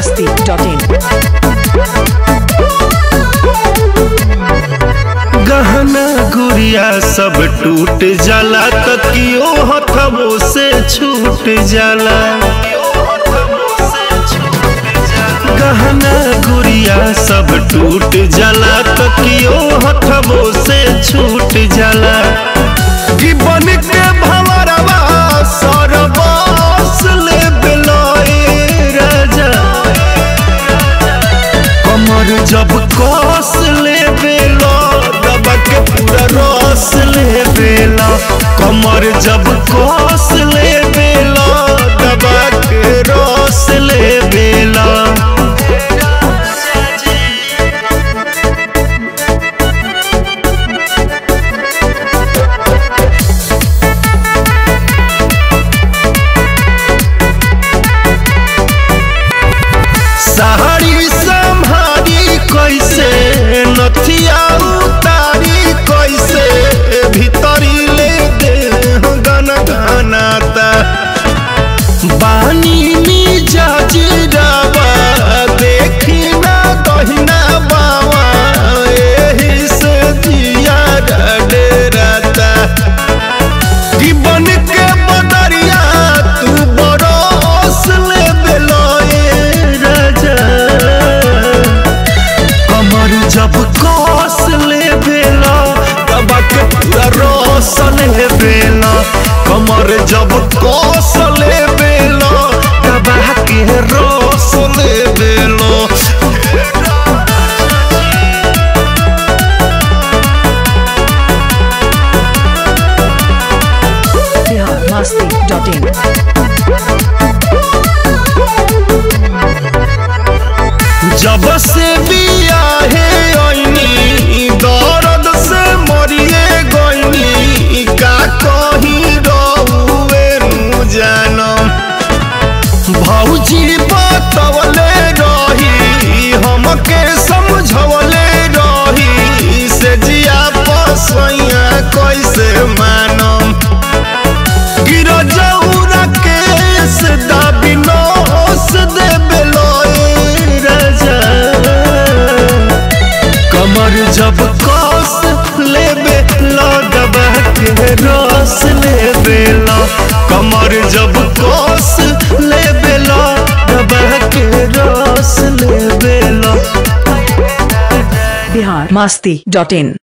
biharmasti.in गहना गुड़िया सब टूट जाला तकियो हथबो से छूट जाला गहना गुड़िया सब टूट जाला तकियो हथबो से छूट जाला जीवन के भंवरवा सरबस ले बेलोए राजा कमर जब कस ले बेला दबा के पूरा रस ले बेला कमर जब कस ले बेला दबा के रस ले बेला सहारी संभारी कैसे नथिया उतारी कैसे भीतरी ले दे गन गनाता बानी मिजाज रवा देखी ना दहिना बावा एही से जिया डराता जीवन के बदरिया तू बरस ले बेलोए राजा कमर जब कस ले बेला तब के पूरा रस ले बेला कमर जब कस ले बेला तब के रस ले बेला biharmasti.in जब से बियाहे आईनी दर्द से मरिए गईनी का कहीं रहुए नु जानम भौजी बतवले रही हमके समझवले रही से जिया पसैया कैसे मानम गिर जौरा केस दाबी नोस दे बेलोए राजा कमर जब कस लेबे दबा के रस लेबे ला कमर जब कस लेबे दबा के रस लेबे ला biharmasti.in